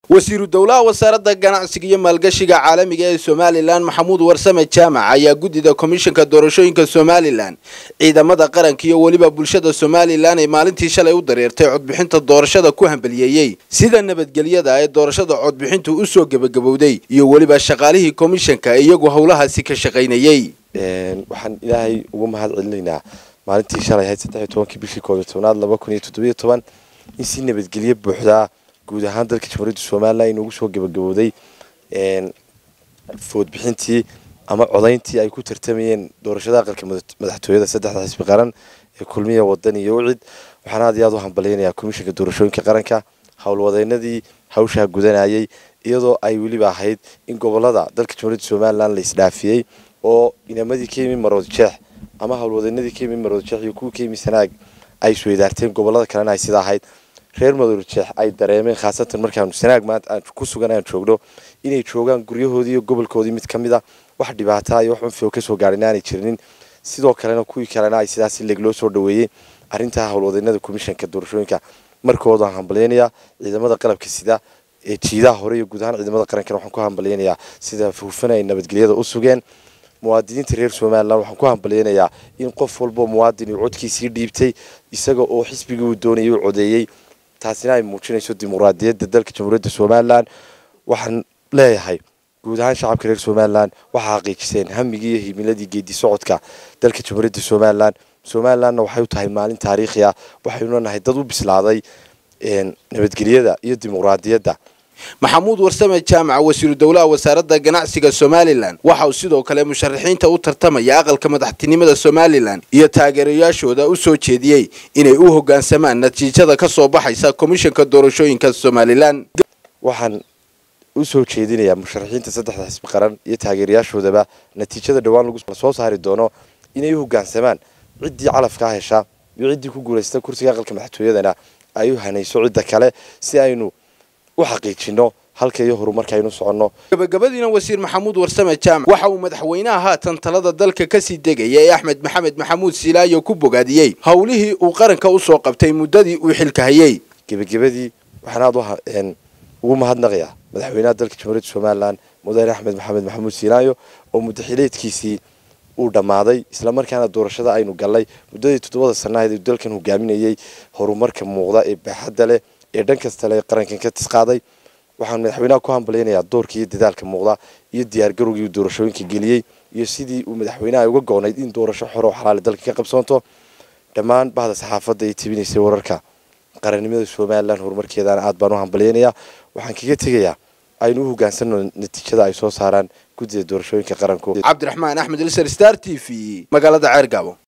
wasiiru dowlaha wasaaradda ganacsiga iyo maalgashiga caalamiga ee somalilan maxamuud warsame jaamac ayaa guddida komishanka doorashooyinka somalilan ciidamada qaranka iyo weliba bulshada somalilan ay maalintii shalay u dareertay codbixinta doorashada ku hambaliyeeyey sida nabadgelyada ee doorashada codbixintu usoo gebagabowday iyo weliba shaqaalihii komishanka ee iyagu howlahaasi ka shaqaynayey waxaan ilaahay ugu mahad celinaynaa maalintii shalay ahayd saddex iyo tobankii bishii koob iyo tobnaad laba kun iyo toddobiyo toban in si nabadgelyo buuxdaa guud ahaan dalka jamhuuriyadda somalilan inugu soo gebagabowday foodbixintii ama codayntii ay ku tartamayeen doorashada aqalka madaxtooyada saddexda xisbi qaran ee kulmiya wadan iyo ucid waxaan aad iyo aad u hambalyaynayaa komishanka doorashooyinka qaranka howlwadeenadii hawshaa gudanayay iyadoo ay weliba ahayd in gobolada dalka jamhuuriyadda somalilan la isdhaafiyey oo inamadii ka yimi marood jeex ama howlwadeenadii ka yimi marood jeex iyo kuwii ka yimi sanaag ay isweydaarteen gobolada kalena ay sida ahayd reer madoor jeex ay dareemeen khaasatan markaanu sanaag maanta aan ku sugan aan joogno inay joogaan guryahoodii iyo gobolkoodii mid ka mid a wax dhibaata iyo wax unfio kasoo gaadhin aanay jirinin sidoo kalena kuwii kalena ay sidaas leeg loo soo dhaweeyey arrintaa howlwadeenada komishanka doorashooyinka markooda aan hambalyaynayaa ciidamada qalabka sida ee jiidaha hore iyo guud ahaan ciidamada qarankana waxaan ku hambalyaynayaa sida hufan ay nabadgelyada u sugeen muwaadiniinta reer somalilan waxaan ku hambalyaynayaa in qof walbo muwaadin uu codkiisii dhiibtay isaga oo xisbigii uu doonayay u codeeyey taasina ay muujinayso dimuqraadiyadda dalka jamhuuriyadda somalilan waxaan leeyahay guud ahaan shacabka reer somalilan waxaa xaqiijiseen hamigii iyo himiladii geedi socodka dalka jamhuuriyadda somalilan somalilanna waxay u tahay maalin taariikhi ah waxaynu nahay dad u bislaaday nabadgelyada iyo dimuqraadiyadda maxamuud warsame jaamac wasiiru dowlaha wasaaradda ganacsiga somalilan waxa uu sidoo kale musharaxiinta u tartamaya aqalka madaxtinimada somalilan iyo taageerayaashooda u soo jeediyey inay u hoggaansamaan natiijada ka soo baxaysa komishanka doorashooyinka somalilan waxaan u soo jeedinayaa musharaxiinta saddexda xisbi qaran iyo taageerayaashoodaba natiijada dhowaan lagu soo saari doono inay u hoggaansamaan ciddii calafkaa hesha iyo ciddii ku guulaysta kursiga aqalka madaxtooyadana ay u hanayso cidda kale si aynu u xaqiijino halka iyo horumarka aynu soconno gabagabadiina wasiir maxamuud warsame jaamac waxa uu madaxweynaha haatan talada dalka kasii degaya ee axmed maxamed maxamuud silaayo ku bogaadiyey howlihii uu qaranka usoo qabtay muddadii uu xilka hayey gebagabadii waxaan aad ugu mahadnaqayaa madaxweynaha dalka jamhuuriyadda somalilan mudane axmed maxamed maxamuud silaayo oo muddaxileedkiisii uu dhammaaday islamarkaana doorashada aynu gallay muddadii toddobada sannaheed uu dalkan hogaaminayey horumarka muuqda ee baaxadda leh ee dhan kasta le qarankan ka tisqaaday waxaan madaxweynaha ku hambalyaynayaa doorka iyo dadaalka muuqda iyo diyaargarowgii uu doorashooyinka geliyey iyo sidii uu madaxweynaha uga goonayd in doorasho xor oo xalaali dalka ka qabsoonto dhammaan bahda saxaafadda ay tebinaysay wararka qarannimada somalilan horumarkeedana aad baan u hambalyaynayaa waxaan kaga tegayaa aynu u hogaansano natiijada ay soo saaraan guddida doorashooyinka qaranku cabdiraxmaan axmed ilser star t v magaalada ceergaabo